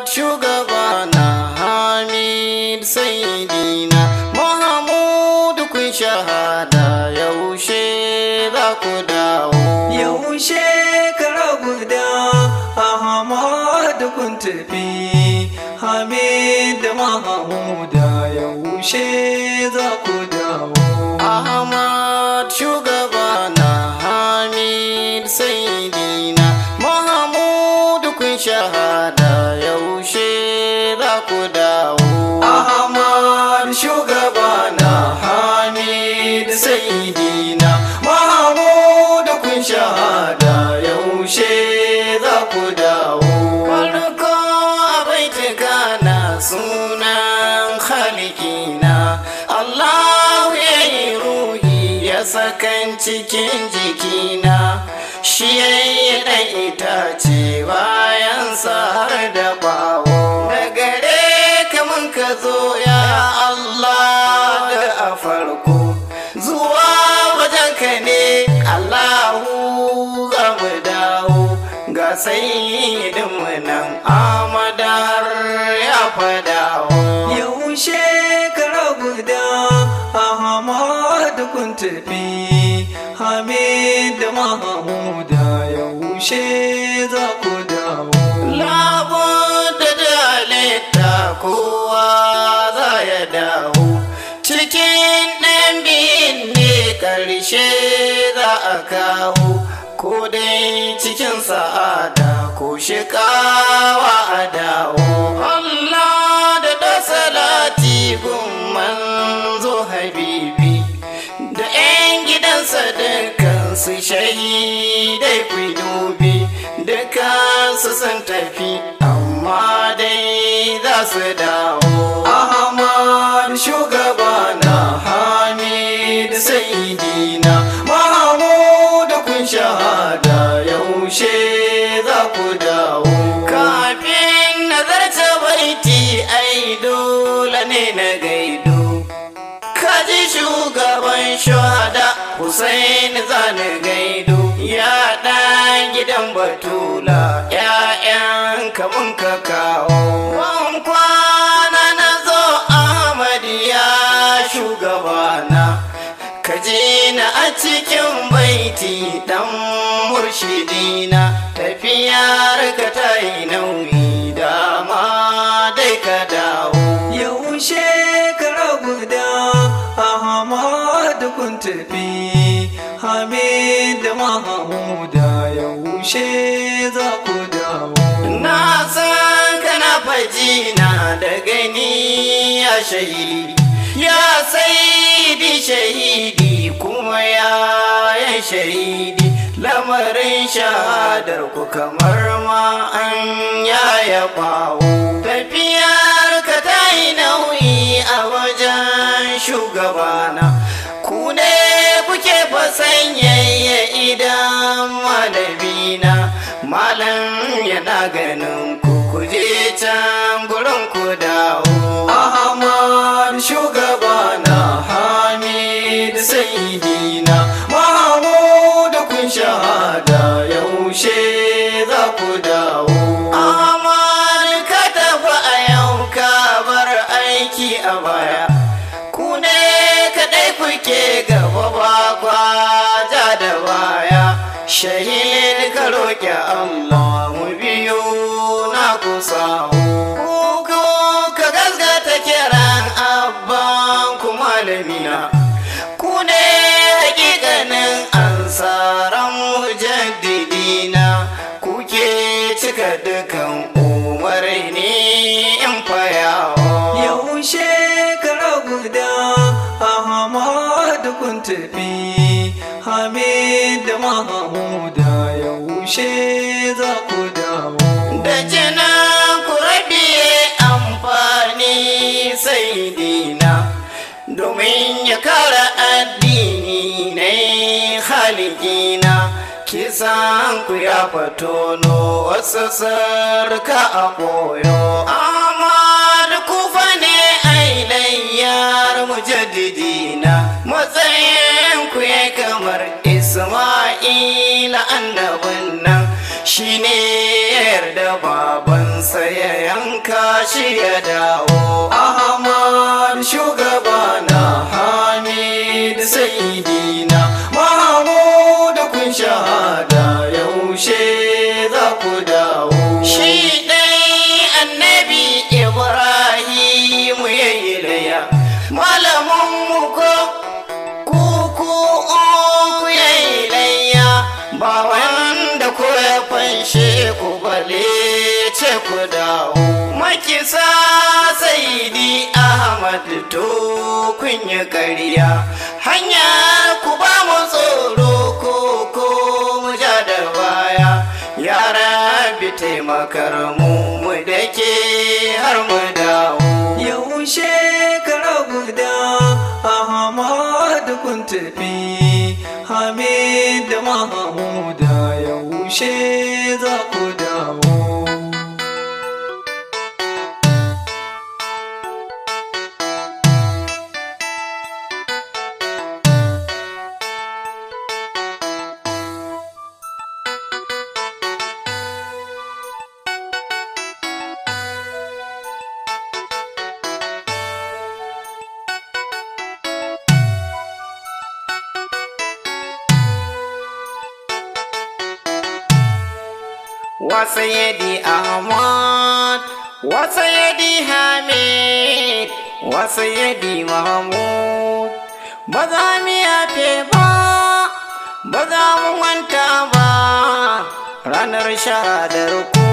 Ahmad shugabana Hamid Saidina Mahmud kun shahada yaushe za ku dawo Yaushe kara guda Ahmadu kun tafi Hamid da Mahamuda yaushe za ku dawo Ahmad shugabana Hamid Saidina Mahmud kun shahada yaushe za ku dawo Ahmad shugabana Hamid Saidina Mahmud kun shahada yaushe za ku dawo Farko baitika na sunan halikina Allah ya yi ruhi ya sakan cikin jikina shi ya yi ɗan itace bayansa har da bawo da gare kamun ka zo ya Allah da a farko zuwa wajenka ne Allahu za mu dawo ga sayidinmu nan amadar ya fadawo Yaushe kara guda Ahmad kun tafi Hamid da Mahamuda yaushe za ku dawo labudda da halitta kowa za ya dawo cikin ɗan biyun ne ƙarshe za a kawo ko dai cikin sa'ada ko shikawa a dawo Allah da da salati gun manzo habibi da 'yan gidansa dukansu shahidai ku dubi dukansu sun tafi amma dai za su dawo Ahmad shugabana Hamid Saidina Mahmud kun shahada yaushe za ku dawo kafin nazarta baiti ai dole ne na gaido kaji shugaban shahada Hussein zani gaido ya ɗan gidan batula ‘ya'yan kamun ka kawo Wan kwana na zo Ahmad ya shugabana kaji na a cikin baiti dan murshidina tafiyar ka ta yi nauyi dama dai ka dawo Yaushe kara guda Ahmad kun tafi Hamid da Mahamuda yaushe za ku dawo na san kana faji na da gani ya shahidi ya saidi shahidi kuma ya yan shahidi lamarin shahadar ku kamar ma an yaya bawo tafiyar ka ta yi nauyi a wajen shugabana ku ne kuke fasanyayya idan malamina malam yana ganin ku kuje can gurin ku dawo Ahmad shugabana Hamid Saidina Mahmud kun shahada yaushe za ku dawo Ahmad ka tafi a yau ka bar aiki a baya ku ne kaɗai kuke gaba ba kwaja da baya shahid ka roƙi Allah mu biyu na ku samu ku ka gasgata kiran abban ku malamina ku ne hakikanin ansaran mujaddidina kuke cika dukan umarni in fayawa Yaushe kara guda Ahmad kun tafi Hamid da Mahamuda yaushe za ku dawo da jinan ku rabiye amfani sai dina domin ya kara addini na haligina kisan ku ya fatono wasu sarka a koyo amma da kufa ne ailayyar mujaddidina matsayin ku ya kamar isma'ila annabin nan shine ya yarda babansa ya yanka shi ya dawo Ahmad shugabana Hamid Saidina Mahmud kun shahada yaushe za ku dawo shi ɗai annabi ibrahim ya yi laya malamin mu ko kuku uku ya yi laya ba wanda ko ya fanshe ku bale ce ku dawo makisa saidi ahmad to kun yi ƙarya hanya ku ba mu tsoro ko ko mu ja da baya yara bi taimakar mu mu da ke har mu dawo Yaushe kara guda Ahmad kun tafi Hamid da Mahmuda yaushe za ku dawo wasayidi ahmad wasayidi hamid wasayidi mahmud ba za mu yafe ba ba za mu manta ba ranar shahadar ku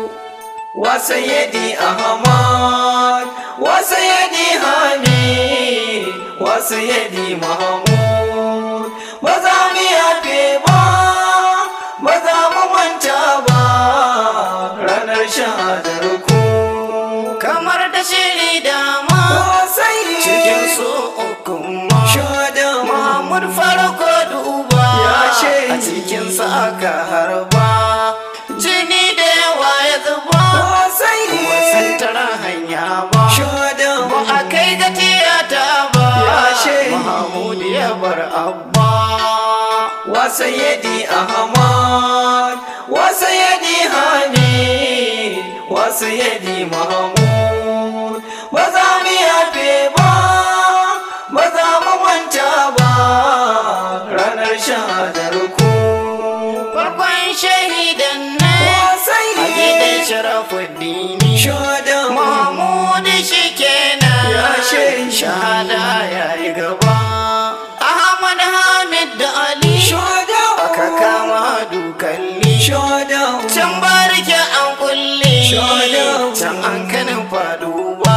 Wasayidi Ahmad Wasayidi Hamid Wasayidi Mahmud Ba za mu yafe ba Ba za mu manta ba Ranar shahadar ku kamar da shiri da ma Wasayidi cikin su uku ma Shada Mahmud farko duba Ya shaidi. a cikinsa aka harba jini da yawa ya zuba Wasayidi wasan tara hanya ba Shada ba a kai ga tiyata ba Ya shaidi. Mahmud ya bar abba Wasayidi Ahmad Wasayidi Hamid Wasayidi Mahmud Ba za mu yafe ba Ba za mu manta ba Ranar shahadar ku farkon shahidan nan a gidan Wasayidi sharafuddini Shada Mahmud shi kenan Ya shaidi. shahada ya yi gaba Ahmad Hamid da Ali Shada aka kama dukalli Shada can barke an kulle Shada. can an kanin faduwa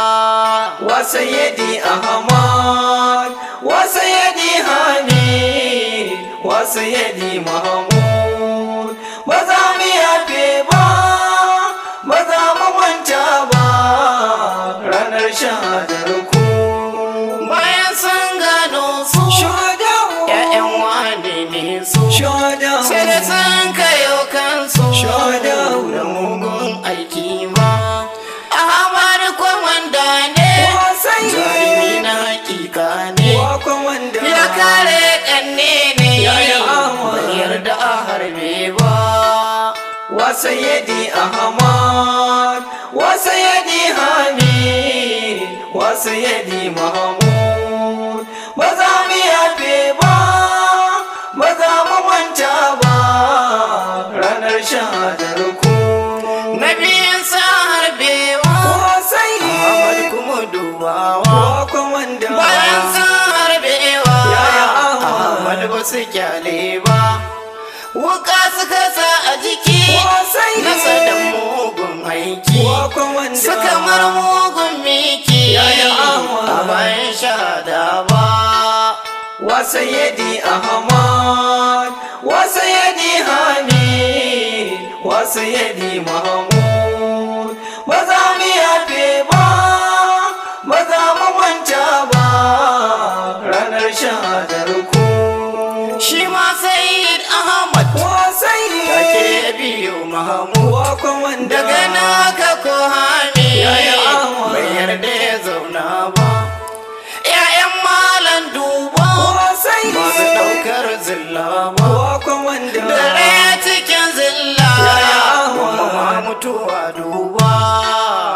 Wasayidi Ahmad Wasayidi Hamid Wasayidi Mahmud Ba za mu yafe ba Ba za mu manta ba Ranar shahadar ku bayan sun gano su Shadawu ‘ya'yan wane ne su Shadawu sai da sun kayo kansu Shadawu. da mugun aiki ba Ahmad kwamanda ne Wasayidi jarumi na hakika ne Wakon wanda ya kare kanne ne Yaya Ahmad. bai yarda a harbe ba Wasayidi Ahmad Wasayidi Hamid Wasayidi Mahmud Ba za mu yafe ba Ba za mu manta ba Ranar shahadar ku na biyun sa harbewa Wasayidi Ahmad kuma dubawa Wakon wanda bayan sun harbewa Yaya Ahmad. Ahmad ba su kyale ba wuka suka sa a jiki Wasayidi nasa da mugun aiki Wakon wanda suka mar mugun miki Yaya Ahmad. a bayan shahada ba Wasayidi Ahmad Wasayidi Hamid Wasayidi Mahmud Ba za mu yafe ba Ba za mu manta ba Ranar shahadar ku shi ma Sayyid Ahmad Wasayidi take biyo Mahmud Wakon wanda daga naka ko hami Yaya Ahmad. bai yarda ya zauna ba ‘ya'yan malan duba Wasayidi masu ɗaukar zilla ba Wakon wanda dare cikin zilla Yaya Ahmad. kuma ma mutuwa duba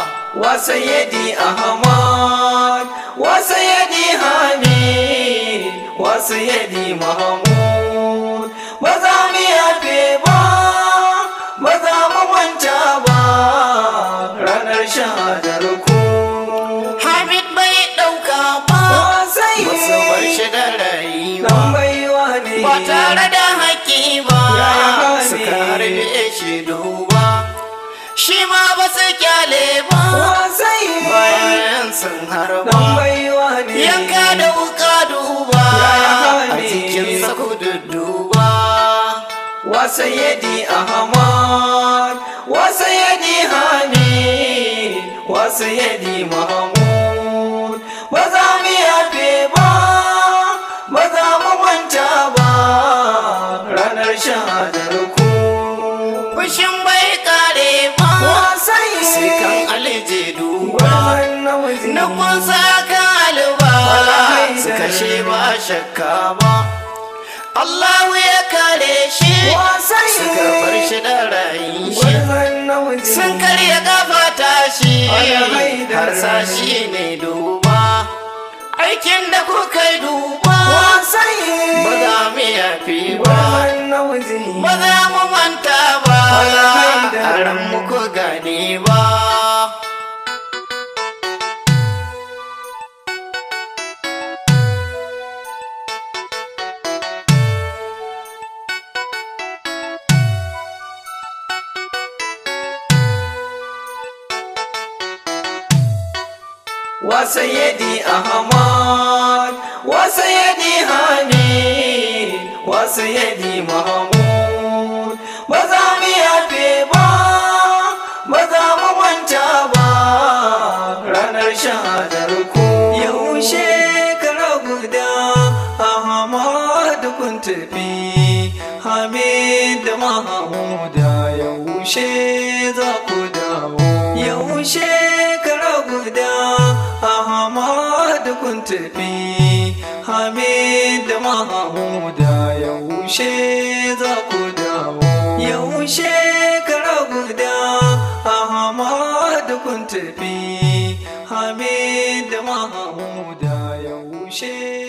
wa sayyidi ahmad wa sayyidi hamid wa sayyidi mahmud ba za mu yafe ba ba za mu manta ba ranar shahadar ku Hamid bai ɗauka ba wa sayyidi Wasu bar shi da dan rayuwa baiwa ne Ba tare da haƙƙi ba Yaya hali? Suka harbe shi duba Shi ma ba su kyale ba wa sayyidi Bayan sun dan harba baiwa ne Yanka da wuka duba Yaya A hali? cikin ku duba wa sayyidi ahmad wa sayyidi hamid wa sayyidi mahmud ba za mu yafe ba ba za mu manta ba ranar shahadar ku Fushin bai kare ba wa Sai kan sayyidi alije duba wannan waje Na kunsa kan alba Wallahi Su da kashe ni. ba shakka ba Allahu ya kare shi wa Suka bar sayyidi shi da rayin shi wannan waje Sun karya kafa tashi Wallahi da Har ni. sashi ne duba Aikin da kuka yi duba wa sayyidi Ba za mu yafi ba wannan waje Ba za mu manta ba Wallahi da A ran muku gane ba wa sayyidi ahmad wa sayyidi hamid wa sayyidi mahmud ba za mu yafe ba ba za mu manta ba ranar shahadar ku yaushe kara guda ahmad kun tafi hamid da mahmuda yaushe za ku dawo yaushe kara guda ahmad kun tafi hamid da mahmuda yaushe za ku dawo yaushe kara guda ahmad kun tafi hamid da mahmuda yaushe